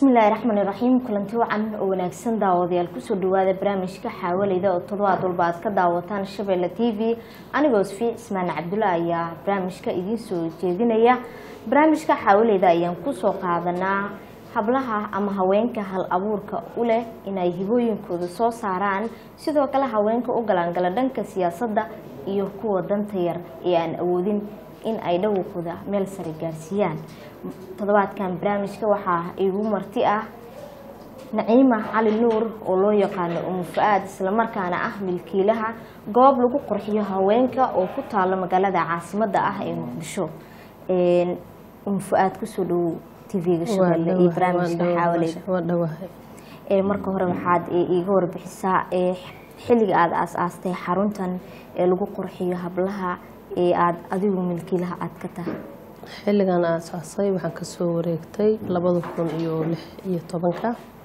bismillaahi raxmaani raxiim kulanti wacan oo wanaagsan daawadayaal kusoo dhawaada barnaamijka xaawaleyda oo toddobaad walba aad ka daawataan shabeelle t v anigoo sfi ismaan cabdulla ayaa barnaamijka idiin soo jeedinaya barnaamijka xaawaleyda ayaan kusoo qaadanaa hablaha ama haweenka hal abuurka u leh inay hibooyinkooda soo saaraan sidoo kale haweenka u galaangala dhanka siyaasadda iyo kuwa danta yar ee aan awoodin in ay dhawaqooda meel sare gaarsiiyaan toddobaadkan barnaamijka waxaa igu marti ah naciima cali nuur oo loo yaqaano umu fa-aad islamarkaana ah milkiilaha goob lagu qurxiyo haweenka oo ku taalo magaalada caasimadda ah ee muqdisho umu fa-aad kusoo dhawow tv-ga shabeelle iyo barnaamijka xaawaleyda marka hore waxaad iiga warbixisaa xilliga aada aas-aastay xaruntan ee lagu qurxiyo hablaha ee aada adigu milkiilaha aada ka tahay xilligan aasaasay waxaan kasoo wareegtay labada kun iyo lix iyo tobanka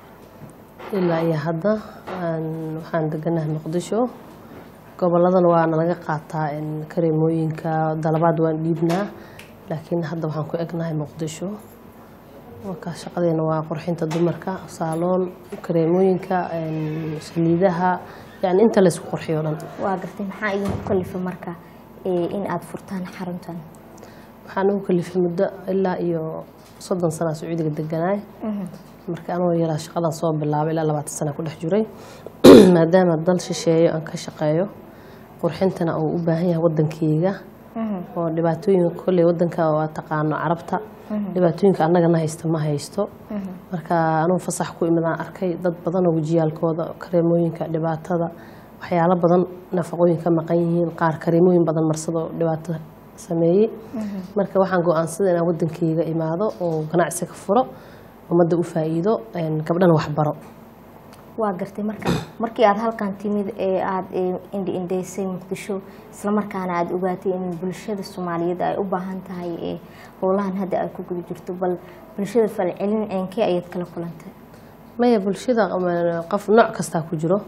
ilaa iyo hadda waxaan deganahay muqdisho goboladana waana laga qaataa kareemooyinka dalabaad waan dhiibnaa laakiin hadda waxaan ku egnahay muqdisho marka shaqadeena waa qurxinta dumarka saaloon kareemooyinka saliidaha yani inta laysku qurxiyo dhan waa gartay maxaa idinku kalifa marka in aada furtaan xaruntan waxaan ugu kalifay muddo ilaa iyo soddon sanaa sacuudiga deganaay marka anoo yaraa shaqadan soo bilaabay ilaa labaatan sana ku dhex jiray maadaama dal shisheeyo aan ka shaqeeyo qurxintana uu u baahan yahay wadankeyga oo dhibaatooyinka kolley wadanka waa taqaano carabta dhibaatooyinka annagana haysta ma haysto marka anugu fasax ku imidaan arkay dad badan oo wejiyaalkooda kareemooyinka dhibaatada waxyaalo badan nafaqooyin ka maqan yihiin qaar kareemooyin badan marsado dhibaato sameeyey marka waxaan go-aansada inaan wadankeyga imaado oo ganacsi ka furo ummadda u faa-iido gabdhana waxbaro waa gartay marka markii aada halkan timid ee aada indhi indheysay muqdisho islamarkaana aada ogaatay in bulshada soomaaliyeed ay u baahan tahay ee howlahan hadda ay ku guda jirto bal bulshada falcelin ceenkee ayaad kala kulantay maya bulshada qof nooc kastaa ku jiro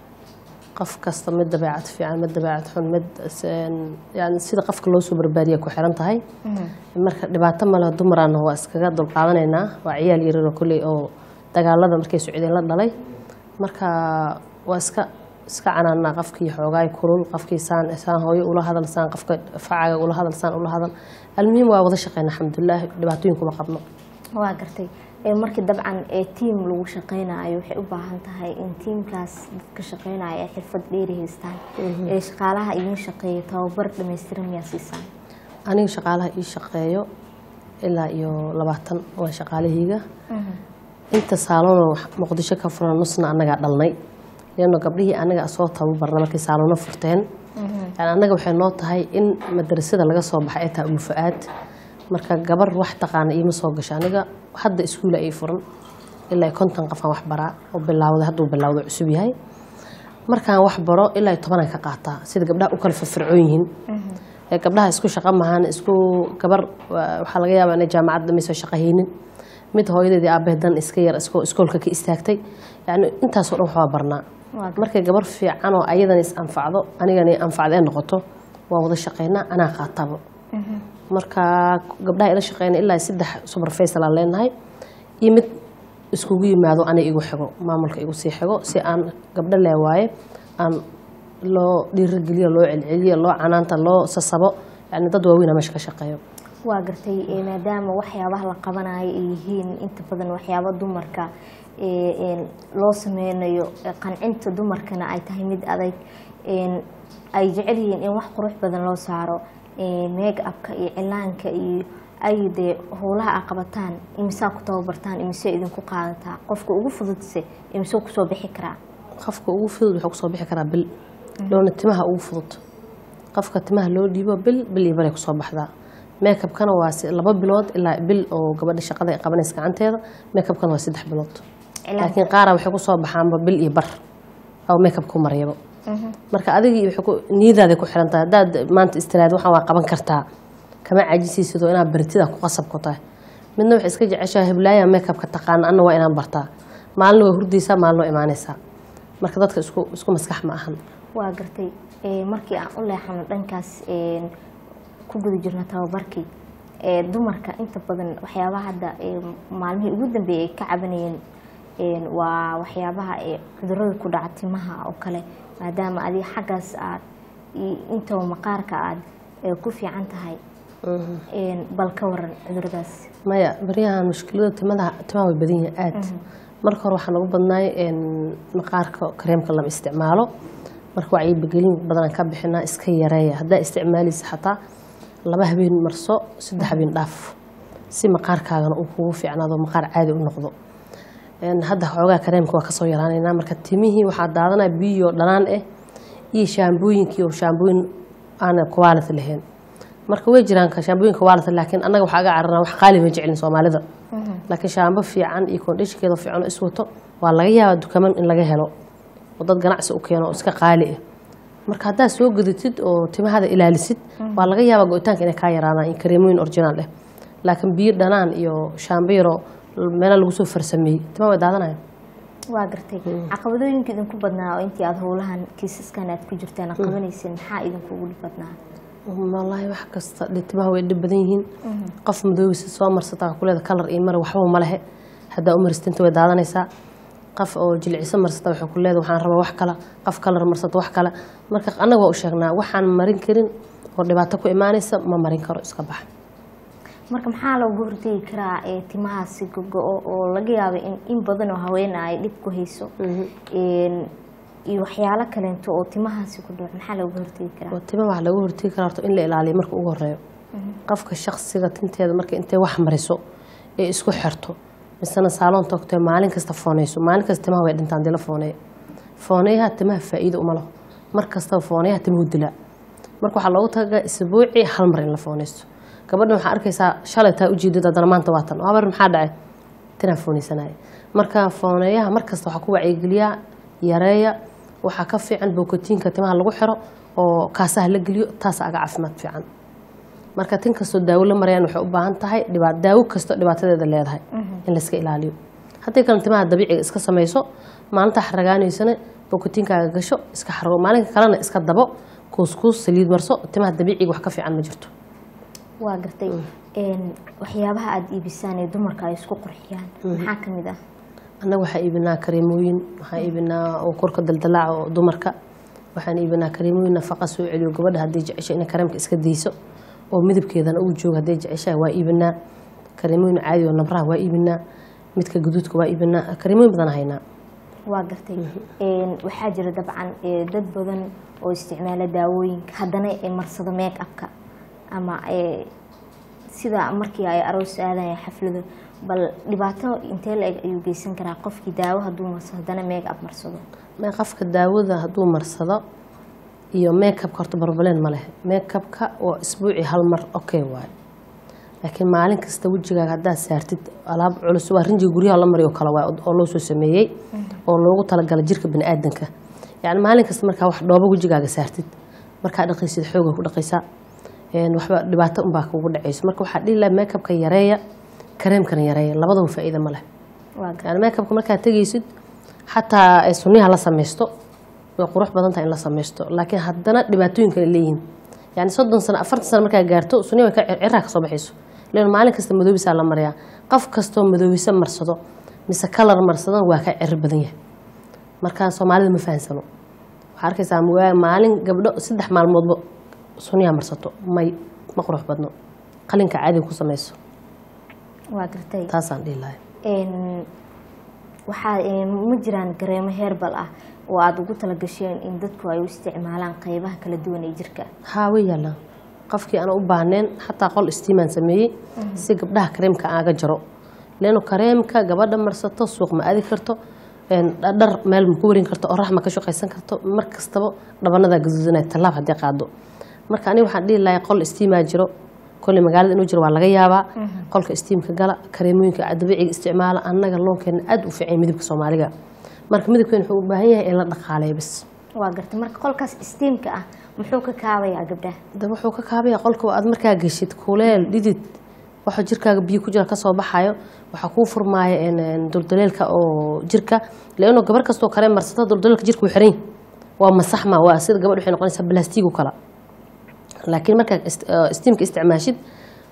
qof kasta mid dabeecad fiican mid dabeecad xun mid yani sida qofka loo soo barbaariya ku xiran tahay marka dhibaato male dumarana waa iskaga dulqaadanaynaa waa ciyaal yararoo kolley oo dagaalada markay socdeen la dhalay marka waa iska iska canaanaa qofkii xoogaay kulul qofkii saan saan hooyo ula hadal saan qofka facaga ula hadal saan ula hadal almuhiim waa wada shaqeyna alxamdulilah dhibaatooyin kuma qabno waa gartay markii dabcan ee tiam lagu shaqeynayo waxay u baahan tahay in tiamkaas dadka shaqeynaya ay xirfad dheeri haystaan ee shaqaalaha idiin shaqeeya tababar dhamaystiran miyaa siisaan aniga shaqaalaha ii shaqeeyo ilaa iyo labaatan waa shaqaalahayga inta saaloonoo muqdisho ka furan nusna annagaa dhalnay leano gabdhihii anaga soo tababarna markay saaloono furteen yani annaga waxay noo tahay in madarasada laga soo baxay ay tahay umufa-aad marka gabar wax taqaana iima soo gasho aniga hadda iskuula ay furan ilaa konton qofaan wax baraa oo bilaawday hadduu bilaawdo cusub yahay markaan wax baro ilaa tobanaan ka qaataa sida gabdhaha u kala firfircoon yihiin gabdhaha isku shaqo mahaan isku gabar waxaa laga yaabaa inay jaamacadda mayso shaqahaynin mid hooyadeedii aabahe dan iska yar iskoolka ka istaagtay yani intaasoo dhan waxbaa barnaa markay gabar fiican oo ayadana is anfacdo anigana anfacda ee noqoto waa wada shaqeynaa anaa qaataba marka gabdhaha ila shaqeyna ilaa saddex subarfaysal aan leenahay iyo mid iskugu yimaado aniga igu xigo maamulka igu sii xigo si aan gabdho leewaaye aan loo dhiirageliyo loo celceliyo loo canaanta loo sasabo yani dad waaweyna meesha ka shaqeeyo waa gartay maadaama waxyaabaha la qabanayo ay yihiin inta badan waxyaaba dumarka loo sameynayo qancinta dumarkana ay tahay mid adag ay jecel yihiin in wax qurux badan loo saaro meeg abka iyo cilaanka iyo ay dee howlaha a qabataan imisaa ku tababartaan imise idinku qaadataa qofka ugu fududse imise kusoo bixi karaa qofka ugu fudud wuxuu kusoo bixi karaa bil loona timaha ugu fudud qofka timaha loo dhiibo bil bil iyo baray kusoo baxdaa meekabkana waa laba bilood ilaa bil oo gabadha shaqada qabanaysa gacanteeda meekabkana waa saddex bilood laakiin qaara waxay kusoo baxaanba bil iyo bar oo meekab ku maryabo marka adigii niyadaaday ku xiran tahay haddaad maanta istiraad waxaan waa qaban kartaa kama cajisaysidoo inaad baritida ku qasab ku tahay midna waxay iska jeceshaa heblaaya meekabka taqaana anna waa inaan bartaa maalin waa hurdaysaa maalin waa imaanaysaa marka dadka isku isku maskax ma ahan waa gartay markii aan u leexano dhankaas ku guda jirna tababarkii ee dumarka inta badan waxyaabaha hadda ee maalmihii ugu dambeeyay ay ka cabanayeen een, waa waxyaabaha ee cudurada ku dhaca timaha oo kale maadaama adiga xaggaas aad i- intaba maqaarka aad ee ku fiican tahay een, bal ka waran cuduradaas maya baryahan mushkilada timada timaha way badan yihiin aad marka hore waxaa nagu badnaay een, maqaarka kareemka lama isticmaalo marka wacyigelin badanaan ka bixinaa iska yareeya haddaa isticmaalaysa xataa laba habeen marso saddex habeen dhaaf si maqaarkaagana uu kugu fiicnaado maqaar caadi u noqdo Een, hadda xoogaa kareemka waa kasoo yaraanaynaa marka timihii waxaa daadanaya biyo dhanaan ah iyo shaambooyinkii oo shaambooyin aan quality lahayn marka way jiraan ka shaambooyin quality laakiin annaga waxaa aga cararnaa wax qaali ma jecelin soomaalida laakiin shaambo fiican iyo kondhishinkeeda fiican oo iswato waa laga yaabaa dukaman in laga helo oo dad ganacsi u keeno oo iska qaali ah marka haddaad soo gadatid oo timahada ilaalisid waa laga yaabaa go-itaanka inay kaa yaraadaan iyo kareemooyin originaal ah laakiin biyo dhanaan iyo shaambo yaro meela lagu soo farsameeyey timaha way daadanayaan waa gartay caqabadooyinka idinku badnaa oo intii aada howlahan kiisaskan aad ku jirtaan aad qabanayseen maxaa idinkugu dhib badnaa wallaahi wax kasta dhe timaha way dhib badan yihiin qof madoobisa soo marsataa kuleeda kalar iyo mare waxba ma lehe haddaa u maristinta way daadanaysaa qof oo jilciso marsata waxay ku leeda waxaan rabaa wax kale qof kalar marsata wax kale marka annaga waa u sheegnaa waxaan marin karin oo dhibaato ku imaanaysa ma marin karo iska bax marka maxaa looga hortegi karaa ee timahaasi gogo-o oo laga yaabo in in badan oo haweena ay dhib ku hayso Een, iyo waxyaalo kaleento oo timahaasi ku dhaco maxaa looga hortegi karaa oo tima waxaa laga hortegi karaa horta in la ilaaliyo marka ugu horeeyo qofka shaksiga tinteeda marka intay wax mariso ee isku xirto misena saaloon togtee maalin kasta foonayso maalin kasta timaha way dhintaan dila fooneeya fooneyaha timaha faa'iido uma laho mar kastaba fooneyaha timuhu dilaa marka waxaa loogu talagalay isbuucii hal mar in la foonaysto gabadhan waxaa arkaysaa shalay taa ujeedad haddana maanta waa tan waa bar maxaa dhacay tinaa foonaysanaya marka fooneeyaha mar kasta waxaa ku wacyigeliyaa yareeya waxaa ka fiican bookotiinka timaha lagu xiro oo kaasaha la geliyo taasa aga caafimaad fiican marka tin kastoo daawo la marayaan waxay u baahan tahay dhibaa daawo kastoo dhibaatadeeda leedahay in layska ilaaliyo haddii kale timaha dabiiciga iska samayso maalinta xaragaanaysana bookotiinkaaga gasho iska xargo maalinka kalena iska dabo kuuskuus saliid marso timaha dabiiciga wax ka fiican ma jirto waa gartay Een, waxyaabaha aada iibisaan ee dumarka ay isku qurxiyaan maxaa ka mid ah annaga waxaan iibinaa kareemooyin waxaan iibinaa oo korka daldalaaca oo dumarka waxaan iibinaa kareemooyin nafaqa soo celiyo gabadha haddii jecesho inay kareemka iska dayso oo midabkeedana uu joogo hadday jeceshaha waa iibinaa kareemooyin caadi oo nabraha waa iibinaa midka guduudka waa iibinaa kareemooyin badan haynaa waa gartay Een, waxaa jira dabcan ee, dad badan oo isticmaala daawooyinka haddana ee marsado make upka ama ee, sida markii ay aroos aadaya xaflado bal dhibaato intee la eg ayuu geysan karaa qofkii daawo hadduu marsado haddana make up marsado ma qofka daawada hadduu marsado iyo makeupka horta barbaleen ma leh makeupka waa isbuucii hal mar okay waaye laakiin maalin kasta wejigaaga haddaad saartid alaab culus waa rinjiga guryaha la mariyo kale waay oo loo soo sameeyey oo loogu talagalay jirka baniaadanka yacni maalin kasta markaa wax dhoobo wejigaaga saartid markaa dhaqaysid xooga ku dhaqaysaa een waxba dhibaato unbaa kugu dhacayso marka waxaa dhihi lahaa makeupka yareeya kareemkana yareeya labadaba faa'iida ma leh waa gartay yani makeupka markaad tegaysid xataa ay sunniyaha la samaysto way qurux badan tahay in la samaysto laakiin haddana dhibaatooyin kale leeyihiin yani soddon sano afartan sano markaa gaarto sunniya way ka ciraa ka soo baxayso len maalin kasta madoobisaa la mariyaa qof kastoo madoobisa marsado mise kalar marsado waa ka ciro badan yahay markaa soomaalida ma fahansano waxaa arkaysaa waa maalin gabdho saddex maalmoodba sunniyaha marsato may ma qurux badno qalinka caadiga ku samayso waa gartay taasaan dhihi lahay Een, waxaa een, ma jiraan gareemo heerbal ah oo aada ugu talagasheen in dadku ay u isticmaalaan qeybaha kala duwan ee jirka haa way yaallaan qofkii aan u baahneen xataa qol istiimaan sameeyey si gabdhaha kareemka aaga jaro leano kareemka gabadha marsato suuq ma aadi karto een, dhar meel ma ku warin karto orax ma ka shaqaysan karto mar kastaba dhabanadaa gaduudanaya tallaab haddii qaado marka aniga waxaan dhihi lahay qol istiimaa jiro kolley magaalada inuu jiro waa laga yaabaa qolka istiimka gala kareemooyinka dabiiciga isticmaala annaga loonkeena aad u fiican midabka soomaaliga marka midabkeena wuxuu u baahan yahay in la dhaqaaleeyo bis waa gartay marka qolkaas istiimka ah muxuu ka kaabayaa gabdhaha da wuxuu ka kaabaya qolka aad markaa geshid kuleel dhidid waxa jirkaaga biyo ku jira kasoo baxayo waxaa kuu furmaaya een, een, duldaleelka oo jirka leano gabar kastoo kale marsata duldaleelka jirka wuu xiran yahay. waa masaxma waa sida gabadh waxay noqonaysaa balastiig u kala laakiin markaa ist- eh, istiimka isticmaashid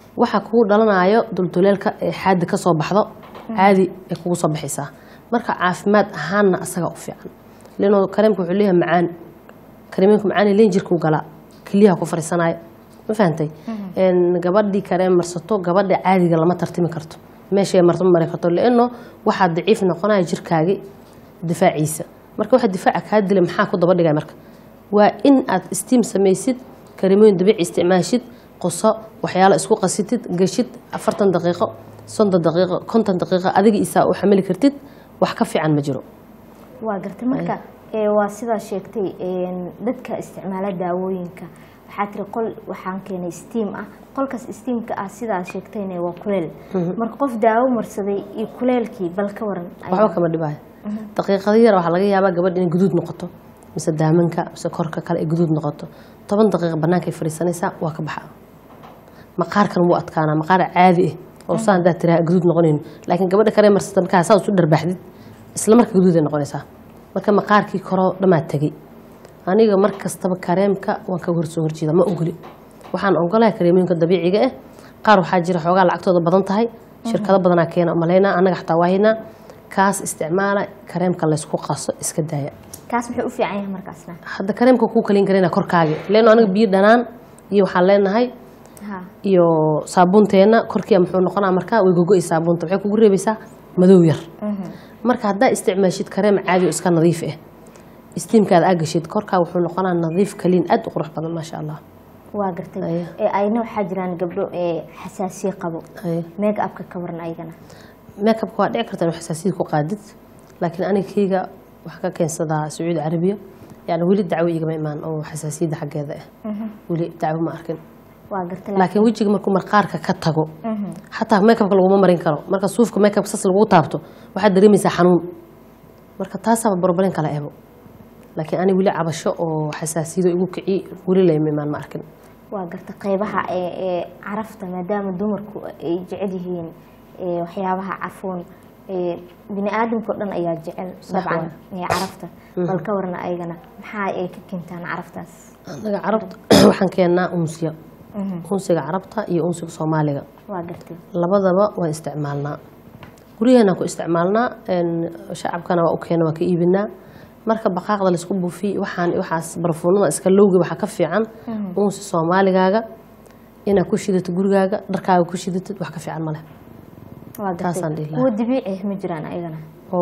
waxa kugu dhalanayo dulduleelka ee xaadi ka soo baxdo caadi ay kugu soo baxaysaa marka caafimaad ahaanna asaga u fiican lano kareemka wuxuu leeyahay macaan kareeminku macaan leen jirkuu galaa keliyaha ku fariisanaayo ma fahantay gabadhii kareem marsato gabadha caadiga lama tartimi karto meeshay marto ma mari karto leano waxaa daciif noqonaya jirkaagi difaaciisa marka waxa difaaca kaa dilay maxaa ku daba dhigay marka waa in aad istiim samaysid kareemooyin dabiici isticmaashid qoso waxyaalo isku qasitid geshid afartan daqiiqo soddon daqiiqo konton daqiiqo adiga isaa u xamili kartid wax ka fiican ma jiro waa gartay marka ee, waa sidaa sheegtay een, dadka isticmaala daawooyinka waxaa tiri qol waxaan keenay steam ah qolkaas steamka ah sidaa sheegtayna waa kuleel marka qof daawo marsaday iyo kuleelkii bal ka waran waxba kama dhibaayo daqiiqada yar waxaa laga yaabaa gabadha inay guduud noqoto mise daamanka mise korka kale ay guduud noqoto toban daqiiqa bannaankay fadhiisanaysaa waa ka baxa maqaarkan wuu adkaanaa maqaar caadi ah oo saa haddaad tiraa guduud noqonayn laakiin gabadha kale marsata markaa saa isu dharbaaxdid isla marka guduuday noqonaysaa marka maqaarkii koroo dhammaa tegey aniga mar kastaba kareemka waan ka horsoo horjeeda ma ogoli waxaan ogolahay kareemooyinka dabiiciga ah qaar waxaa jira xoogaa lacagtooda badan tahay shirkado badanaa keena malaynaa annaga xataa waahaynaa kaas isticmaala kareemka laysku qaso iska daaya kaas muxuu u fiican yahay markaasna hadda kareemka kuu kalin karayna korkaagi leeno aniga biyo dhanaan iyo waxaan leenahay ha iyo saabuunteenna korkiia muxuu noqonaa markaa way gogo-i saabuunta waxay kugu reebaysaa madow yar marka haddaa isticmaashid kareem caadi oo iska nadiif ah istiimkaada aa gashid korkaa wuxuu noqonaa nadiif kaliin aad u qurux badan maasha allah waa gartay Aya. ee, ayna waxaa jiraan gabdho ee xasaasiye qabo Aya. make upka ka waran ayagana meekabka waa dhici karta inuu xasaasiyad ku qaadid laakiin aniga keyga waxaa ka keensadaa sacuudi carabiya yani weli dacwo igama imaan oo xasaasiyadda xaggeeda ah weli dacwo ma arkin waa gartay laakiin wejiga markuu marqaarka ka tago xataa meekabka laguma marin karo marka suufka meekabka sas lagu taabto waxaad dareemaysaa xanuun marka taasaaba barbarin kala ebo laakiin ani weli cabasho oo xasaasiyado igu kici weli layma imaan ma arkin waa garta qeybaha ee ee carafta maadaama dumarku ay jecel yihiin ee waxyaabaha carfoon ee bini aadamka o dhan ayaa jecel dabcan ee carafta bal ka warna ayagana maxaa ay ka keentaan caraftaas annaga carabta waxaan keennaa unsiya unsiga carabta iyo unsiga soomaaliga waa gartay labadaba waan isticmaalnaa guryaheena ku isticmaalnaa een, shacabkana waa u keena waa ka iibinaa marka baqaaqda laisku buufiy waxaan waxaas barfuunada iska lowga waxaa ka fiican unsi soomaaligaaga inaad ku shidato gurigaaga dharkaaga ku shidatid wax ka fiican maleh waa Taasaan gartay dhihi lahaa. kuwa dabiici ah ma jiraan ayagana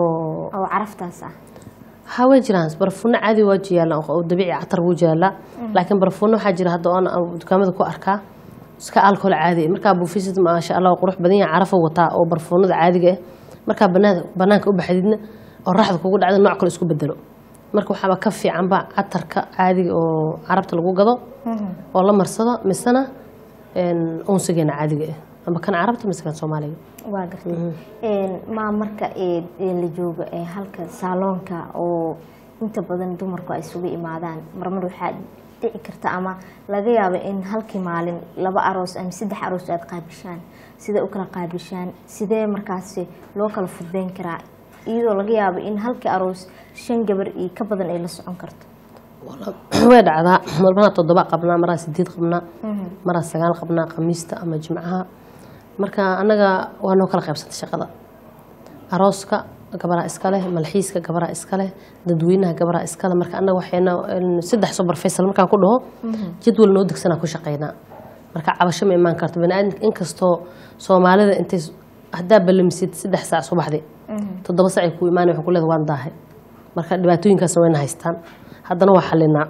oo oo caraftaas ah ha way jiraan barfuuno caadi waa jiyaala oo dabiici catar wuu jaalaa laakiin barfuuno waxaa jira hadda oon aan dukaamada ku arkaa iska alcohol caadi ah. markaa buufisid maasha allah waa qurux badan yahay carafo wataa oo barfuunada caadiga ah markaa banaanka banaanka u baxdidna oo raxda kugu dhacda nooc kale isku bedelo marka waxaaba ka fiicanba catarka caadiga oo carabta lagu gado oo la marsado misena een, unsigeena caadiga ah ama kan carabta mise kan soomaaliga waa gartay Een, maa marka ee ee la joogo ee halka saaloonka oo inta badan dumarku ay isugu imaadaan marmar waxaa dhici karta ama laga yaabo in halkii maalin laba aroos ama saddex aroos aad qaabishaan sidee u kala qaabishaan sidee markaasi loo kala fududeyn karaa iyadoo laga yaabo in halkii aroos shan gabar iyo ka badan ay la socon karto way dhacdaa marmana toddoba qabnaa maraa sideed qabnaa maraa sagaal qabnaa khamiista ama jimcaha marka annaga waa noo kala qaybsantay shaqada arooska gabaraa iska leh malxiiska gabaraa iska leh dadweynaha gabaraa iska leh marka annaga waxayna een, saddex subar faysal markaan ku dhaho jadwal noo degsanaa ku shaqaynaa marka cabasho ma imaan karto baniaadamka inkastoo soomaalida intay haddaa ballamisid saddex saac subaxdii toddoba saac ay ku imaanay waxaan ku leedahay waan daahay marka dhibaatooyinkaasna wayna haystaan haddana waa xalinaa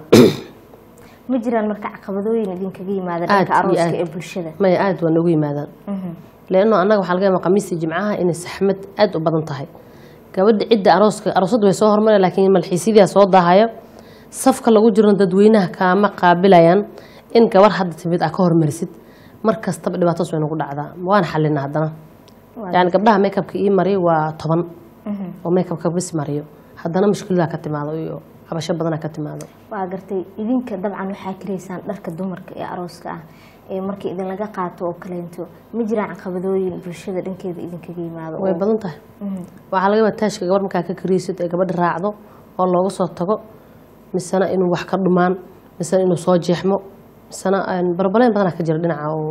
ma jiraan marka caqabadooyin idinkaga yimaada Aad dhanka iyo arooska aad. ee bulshada maya aada waa noogu yimaadaan leano annaga waxaa laga yaabaa khamiista jimcaha inay saxmad aada u badan tahay gabadha cidda arooska aroosadda way soo hormareen laakiin malxiisyadiia soo daahaya safka lagu jirno dadweynaha kaama qaabilayaan in gabar hadda timid aa ka hormarisid mar kastaba dhibaatadas way nagu dhacdaa waana xalina haddana Waa yani gabdhaha makeupka ii mariyo waa toban oo makeupka bis mariyo haddana mushkiladaa ka timaado iyo cabasho badanaa ka timaado waa gartay idinka dabcan waxaa karaysaan dharka dumarka ee arooska ah ee markii idinlaga qaato oo kaleento ma jiraan caqabadooyin bulshada dhankeeda idinkaga yimaado way oo- badan tahay waxaa laga yaabaa taashka gabar markaa ka kariysid ee gabadha raacdo oo looga soo tago misena inuu wax ka dhumaan misena inuu soo jeexmo misena een, barbaleyn badanaa ka jira dhinaca oo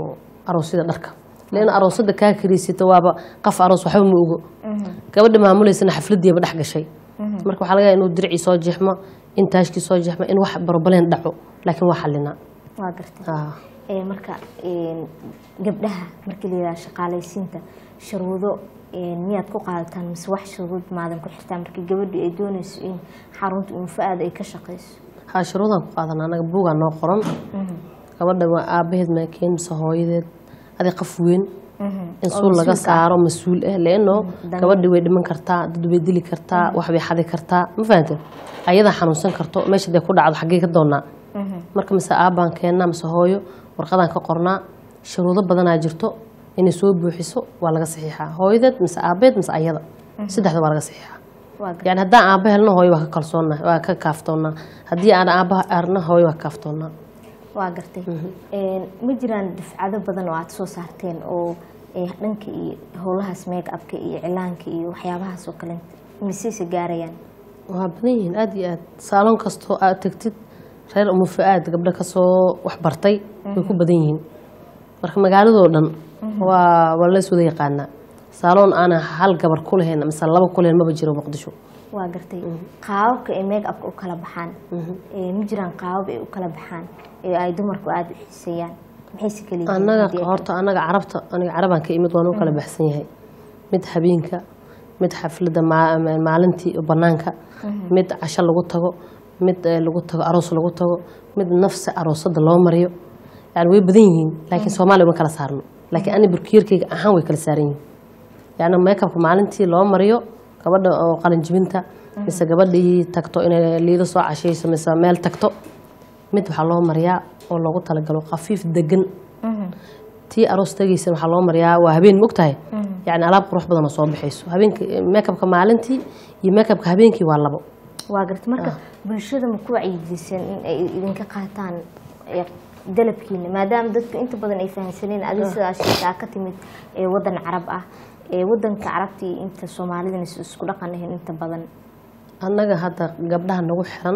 aroosyada dharka leana aroosada kaa kariysata waaba qaf aroos waxba ma ogo gabadha maamuleysana xafladiiba dhex gashay marka waxaa laga yaaba inuu diricii soo jeexmo in taashkii soo jeexmo in wax barbaleen dhaco laakiin waa xalinaa waa gartay Ah. Ee, marka een, gabdhaha markii la yidhaha shaqaalaysiinta shuruudo een, miyaad ku qaadataan mise wax shuruud maadan ku xirtaan markii gabadhu ay doonayso in xarunta unfa-aada ay ka shaqayso haa shuruudaan ku qaadana anaga buugaa noo qoran gabadha waa aabaheed maakeen mise hooyadeed adig qof weyn in suul laga saaro mas-uul ah leano Dan- gabadhi way dhiman kartaa dad way dili kartaa wax bay xadi kartaa ma fahante ayadaa xanuunsan karto meesha dee ku dhacdo xaggee ka doonaa marka mise aabbaan keennaa mise hooyo warqadaan ka qornaa shuruudo badanaa jirto inay soo buuxiso waa laga saxiixaa hooyadeed mise aabeed mise ayada saddexda waa laga saxiixaa waa gartay yani haddaan aabba helno hooyo waa ka kalsoonnaa waa ka kaaftoonnaa haddii aan aabba arno hooyo waa ka kaaftoonnaa waa gartay Een, ma jiraan dufcado badan oo aada soo saarteen oo ee, dhanka iyo howlahaas make upka iyo cilaanka iyo waxyaabahaas oo kale miseyse gaarayaan waa badan yihiin aada iyo aad saaloon kastoo aad tegtid reer umufa-aad gabdho kasoo waxbartay way ku badan yihiin marka magaaladoo dhan waa waa lays wada yaqaanaa saaloon aana hal gabar ku lahayn mise laba ku lahayn maba jiro muqdisho waa gartay qaababka ay make upka u kala baxaan Ee, ma jiraan qaabab ay u kala baxaan ee ay dumarku aada u xiiseeyaan maxayse kala yihiin annaga haddii ay horta annaga carabta aniga carabaan ka imid waan u kala baxsan yahay mid habeenka mid xafladda maa- ma- maalintii banaanka mid casho lagu tago mid eh, lagu tago aroos lagu tago mid nafsi aroosada loo mariyo yani way badan yihiin laakiin soomaaliya uma kala saarno laakiin ani burkiyarkayga ahaan way kala saaran yihiin yani makeupka maalintii loo mariyo gabadha oo qalinjibinta mise gabadhii tagto inay liido soo cashayso mise meel tagto mid waxaa loo mariyaa oo loogu talagalo khafiif degan tii aroos tagaysan waxaa loo mariyaa waa habeen mogtahay yani alaab qurux badan oo soo baxayso habeenka makeupka maalintii iyo makeupka habeenkii waa labo waa gartay marka bulshada ma ku wacyigeliseen in ay idinka qaataan ee, dalabkiina maadaama dadku inta badan ay fahamsaneen adiga sidaa sheegtaa ka timid ee wadan carab ah ee wadanka carabta iyo inta soomaalidana is- isku dhaqan ahayn inta badan annaga hadda gabdhaha nagu xiran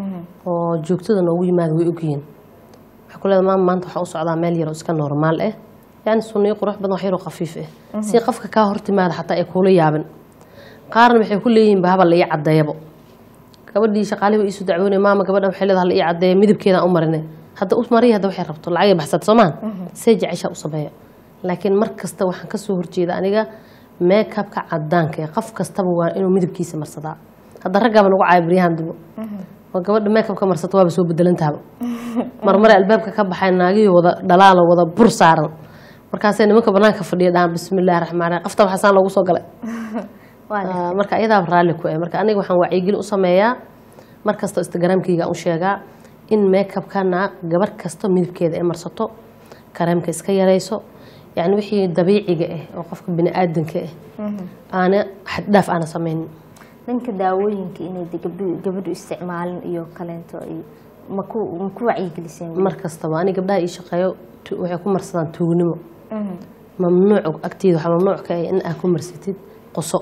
oo joogtada noogu yimaada way ogyihiin waxay ku leedahay maama maanta waxaa u socdaa meel yar oo iska normaal ah yani sunniyo qurux badan wax yaroo khafiif ah si qofka kaa hortimaada xataa ay kuula yaabin qaarna waxay ku leeyihiin bahaba la ii caddeeyabo gabadhii shaqaalihi way iisu dacwoonay maama gabadhan waxay leedahay la ii caddeeya midabkeedaan u marinay hadda u mariya hadda waxay rabto lacagay baxsata soomaan see jeceshaa u sameeya laakiin mar kasta waxaan ka soo horjeeda aniga meekabka cadaanka ee qof kastaba waa inuu midabkiisa marsadaa hadda raggaaba nagu caaya baryahan dubo oo gabadha meekabka marsata waaba soo bedelantaaba marmare albaabka ka baxay naagihii wada dhalaalo wada bur saaran markaasay nimanka banaanka fadhiya dhahaan bismillahi raxmaan raxiim qafta waxaasaan loogu soo galay waa gartay. Ah, marka iyadaaba raalli ku eh marka aniga waxaan wacyigelin u sameeyaa mar kastoo instagramkayga u sheegaa in makeupka naag gabar kasta midabkeeda ay marsato kareemka iska yarayso yani wixii dabiiciga ah oo qofka bini-aadanka ah aana xaddhaaf aana sameynin dhanka daawooyinka inay de gabdhu gabadhu isticmaalin iyo kaleento ay maku maku wacyigeliseen mar kastaba ani gabdhaha ii shaqeeyo tu- waxay ku marsadaan tuugnimo mamnuuc agteeda waxaa mamnuuc ka ah in aad ku marsatid qoso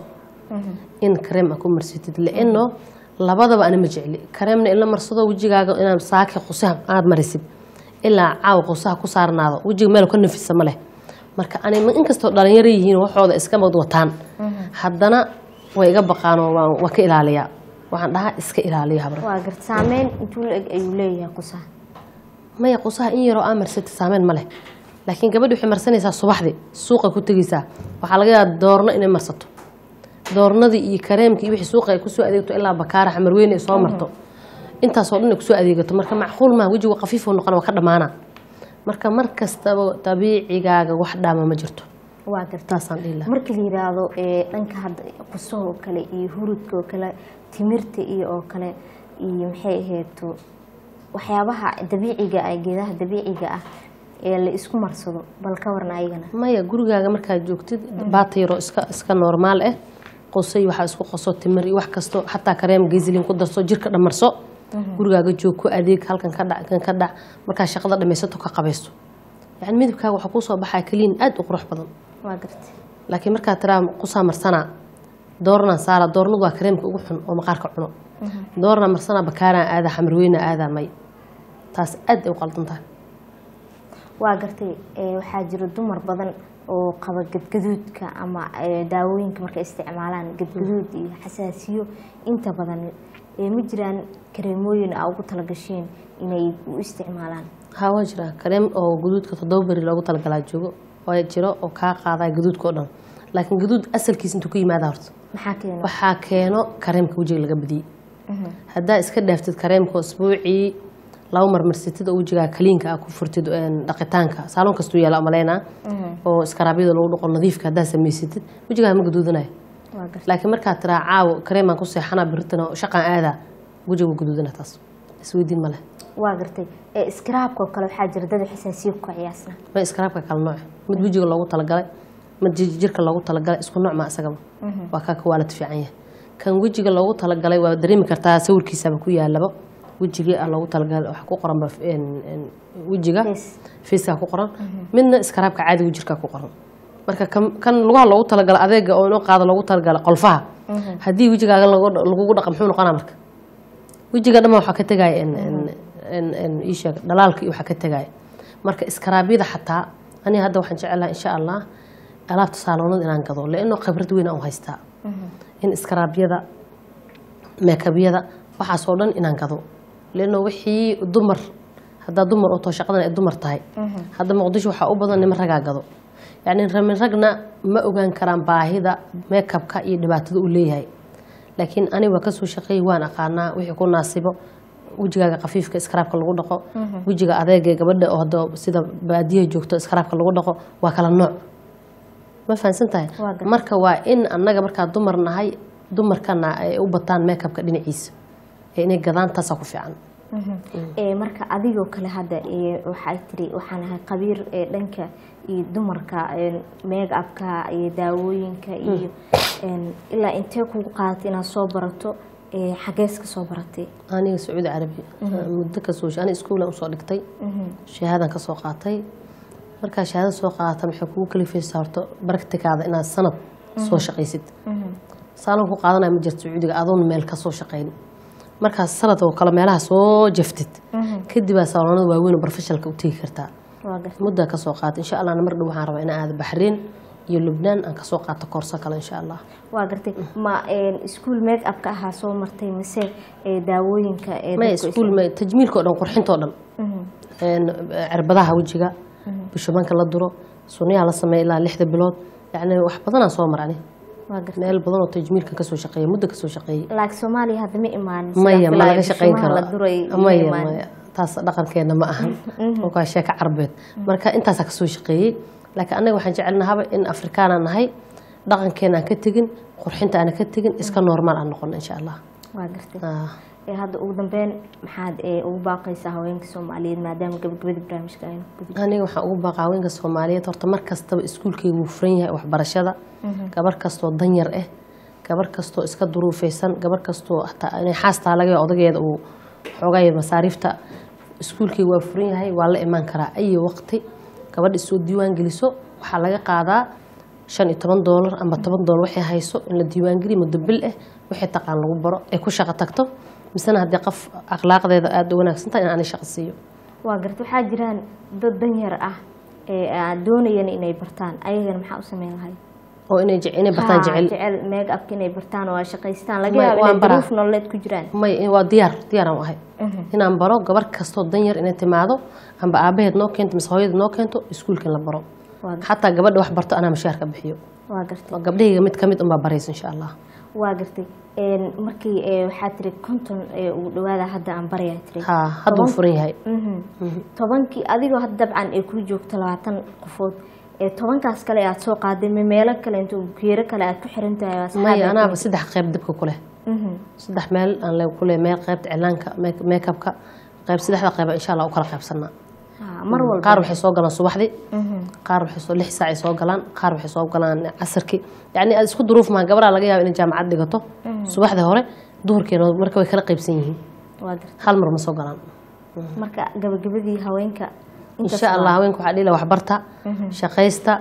in kareem aad ku marsatid laano labadaba ana ma jecli kareemna in la marsado wejigaaga inaad saaki qusaha aad marisid ilaa caawa qusaha ku saarnaado wejiga meel ka nafisa ma leh marka ani inkastoo dhalinyaro yihiin waxooda iska mad wataan haddana way iga baqaanoo waa- waa ka ilaaliyaa waxaan dhahaa iska ilaaliya habra waa garta saameyn intuu la eg ayuu leeyahay qusaha maya qusaha in yaroo aa marsatid saameyn ma leh laakiin gabadhi waxay marsanaysaa subaxdii suuqa ku tegeysaa waxaa laga yaabaa doorno inay marsato doornadii iyo kareemkii iyo wixii suuqa ay kusoo adeegto ilaa bakaara xamarweyne ay soo marto intaasoo dhan ay kusoo adeegato marka macquul maa wejigu khafiifuu noqona waa ka dhammaana marka mar kastaba dabiicigaaga wax dhaama ma jirto waa garta taasaan dhihi lahaa markii la yiraahdo ee dhanka hadda qusaha oo kale iyo hurudka oo kale timirta iyo oo kale iyo maxay aheeto waxyaabaha dabiiciga ah geedaha dabiiciga ah ee la isku marsado bal ka warna ayagana maya gurigaaga markaad joogtid baata yaroo iska iska normaal ah qosay waxaa isku qoso timir iyo wax kasto xataa kareem geysilin ku darso jirka dhamarso gurigaaga joog ku adeeg halkan ka dhac kan ka dhac markaa shaqada dhamaysato ka qabaysto yani midabkaaga waxaa kuusoo baxaa kaliin aad u qurux badan waa garta laakiin markaa tiraa qusaa marsanaa doornaa saara doornadu waa kareemka ugu xun oo maqaarka cuno doornaa marsanaa bakaaraan aadaa xamarweyna aadaa may taas aad ay u qaldan tahay waa gartay ee, waxaa jira dumar badan oo qaba gadgaduudka ama ee, daawooyinka markay isticmaalaan gadgaduud iyo xasaasiyo inta badan ee, ma jiraan kareemooyin a ugu talagasheen inay u isticmaalaan haa waa jiraa kareem oo guduudka toddoba beri loogu talagalaa joogo oo jiro oo kaa qaadaa gaduudka oo dhan laakiin gaduud asalkiisa intuu ka yimaada horta maxaa keena waxaa keeno kareemka wejiga laga badiyey haddaa iska dhaaftid kareemka isbuucii laba marmarsatid oo wejigaa kaliinka ah ku furtid een, dhaqitaanka saaloon kastuu yaala amaleynaa oo iskaraabyada lagu dhaqo nadiifka haddaa samaysatid wejigaa ma gaduudanayo waa gartay laakiin markaad tiraa caawo kareemaan ku seexanaa biritana shaqaan aadaa wejiga waa gaduudana taas isweydiin ma leh waa gartay ee, iskaraabka oo kale waxaa jira dad xasaasiyo ku qiyaasna ma iskaraabka kala nooc mid wejiga loogu talagalay mid ji- jirka loogu talagalay isku nooc ma isagaba waa kaa ka waalad fiican yahay kan wejiga loogu talagalay waa dareemi kartaa sawirkiisaba ku yaalaba wejigii ah loogu talagalay waxa ku qoranba een- een wejiga Face. fiiskaa ku qoran midna iskaraabka caadiga jirkaa ku qoran marka kan- kan lugaha loogu talagalay adeega oo inoo qaado loogu talagalay qolfaha haddii wejigaaga lagu- lagugu dhaqa muxuu noqonaa marka wejiga dhamma waxaa ka tegaya in- in- in- in ii sheeg dhalaalka iyo waxaa ka tegaya marka iskaraabyada xataa aniga hadda waxaan jecelahay insha allah alaabta saaloonada inaan gado leano khibrad weyn aan u haystaa in iskaraabyada meekabyada waxaasoo dhan inaan gado leano wixii dumar haddaa dumar oo too shaqadan ay dumar tahay hadda muqdisho waxaa u badan niman ragaa gado yacni ramin ragna ma ogaan karaan baahida meekabka iyo dhibaatada uu leeyahay laakiin aniga waa kasoo shaqeeyey waan aqaanaa wixii ku naasibo wejigaaga khafiifka iskaraabka lagu dhaqo wejiga adeega gabadha oo hadda sida baadiyaha joogto iskaraabka lagu dhaqo waa kala nooc ma fahansan tahay Waa gartay. marka waa in annaga markaa dumar nahay dumarkana ay u bataan meekabka dhinaciisa ee inay gadaan taasaa ku fiican ee marka adigoo kale hadda ee waxay tiri waxaan ahay qabiir ee dhanka iyo dumarka ee make upka iyo daawooyinka iyo een, ilaa intee kugu qaadatay inaad soo barato ee xagees ka soo baratay aniga sacuudi carabi muddo kasoo ani iskuulan usoo dhigtay shahaadan kasoo qaatay markaa shahaada soo qaadata waxay kugu kalifaysaa horta baragtikaada inaad sanad soo shaqaysid saalon ku qaadanaya ma jirto sacuudiga adoon meel kasoo shaqayn markaas sanad oo kale meelaha soo jaftid kadibaa saaloonada waaweyn oo barfeshalka u tegi kartaa waa gartay muddaa kasoo qaata insha allah mar dhow waxaan rabaa inaan aado baxriin iyo lubnaan aan kasoo qaato koorso kale insha allah waa gartay ma een, iskuul make upka ahaa soo martay mise ee daawooyinka ee maya dadku iskuul ma tajmiilka oo dhan qurxinta oo dhan een, cirbadaha wejiga bishubanka la duro sunniyaha la sameeya ilaa lixda bilood yacni wax badanaan soo marani waa gartay meel badan oo tajmiilkan kasoo shaqeeyay muddo kasoo shaqeeyey laakiin soomaaliya hadda ma imaanin maya sidaan ma filaayo, laga shaqayn bishimaha karo la duray ma maya imaanin. maya taas dhaqankeena ma ahan waa sheeka carbeed marka intaasaa kasoo shaqeeyey laakiin annaga waxaan jecelnahaba in afrikaana nahay dhaqankeena aan ka tegin qurxinta aan ka tegin iska normaal aan noqono insha allah waa gartay Ah. ee hadda ugu dambeyn maxaad ee ugu baaqaysaa haweenka soomaaliyeed maadaama gabagabada barnaamijka aynu ku gudubno aniga waxaan ugu baaqaa haweenka soomaaliyeed horta mar kastaba iskuulkeyga wuu furan yahay waxbarashada gabar kastoo danyar ah gabar kastoo iska duruufeysan gabar kastoo hataa inay xaastaa laga yaabo odageeda uu xoogay masaariifta iskuulkeyga waa furan yahay waa la imaan karaa ayi waqti gabadha isoo diiwaan geliso waxaa laga qaadaa shan iyo toban doolar ama toban doolar waxay hayso in la diiwaangeliyo muddo bil ah wixii taqaan lagu baro ay ku shaqo tagto misena haddii qof akhlaaqdeeda aada u wanaagsan tahay in aanay shaqo siiyo waa garta waxaa jiraan dad danyar ah ee aad doonayeen inay bartaan ayagana maxaa u sameyn lahay oo inay je- inay bartaan Ha, jecel jecel make upka inay bartaan oo ay shaqaystaan laga May- yaabo waan inay baraa. duruuf nololeed ku jiraan may waa diyaar diyaaraan u ahay inaan baro gabar kastoo danyar inay timaado amba aabaheed noo keento mise hooyadeed noo keento iskuulka in la baro waa gar- xataa gabadha wax barto anaa mashaarka bixiyo waa gartay waa gabdhahayga mid ka mid unbaa baraysa insha allah waa gartay een, markii ee, waxaa tiri konton ee ugu dhawaada hadda aan baryaa tiri ha hadduu Toban- furan yahay Mhm. tobankii adigoo had dabcan ay kuu joogto labaatan qofood ee tobankaas kale aad soo qaaday ma meelo kale inta geero kale aad ku xiran tahay oo asxaab maya aad anaaba ku- saddex qeyb dibka ku leh Mhm. saddex meel aan le ku leh meel qeybta cilaanka make- makeupka qeyb saddexda qeyba insha allah u kala qeybsanaa Ha, mar walba qaar waxay soo galaan subaxdii Mhm. qaar waxay soo lix saac ay soo galaan qaar waxay soo galaan casarkii yacni aad isku duruuf maha gabadhaa laga yaaba inay jaamacad dhigato subaxdii hore duhurkeena marka way kala qaybsan yihiin waa gartay hal mar ma soo galaan marka gabagabadii haweenka intaas insha allah waa- haweenka waxaa dhila waxbarta shaqaysta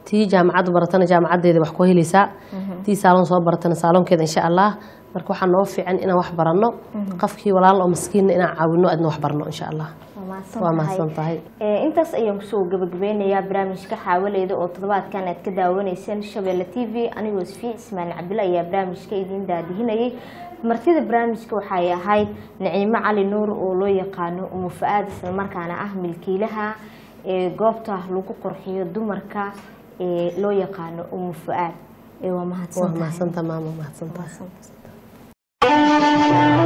tii jaamacadda baratana jaamacaddeeda wax ku helaysaa tii saaloon soo baratana saaloonkeeda insha allah marka waxaa noo fiican inaan wax baranno qofkii walaal oo maskiinna inaan caawino adna wax barno insha allah waa mahadsan tahay Ee, intaas ayaan kusoo gabagabeynayaa barnaamijka xaawaleyda oo toddobaadkan aad ka daawanayseen shabeelle t v anigoo sfi ismaail cabdilla ayaa barnaamijka idiin daadihinayay martida barnaamijka waxay ahayd naciimo cali nuur oo loo yaqaano umu fa-aad islamarkaana ah milkiilaha ee goobta lagu qurxiyo dumarka ee loo yaqaano umu fa-aad ee waa waa mahadsantahay mahadsantaha maama mahadsantaha Mahadsantahay.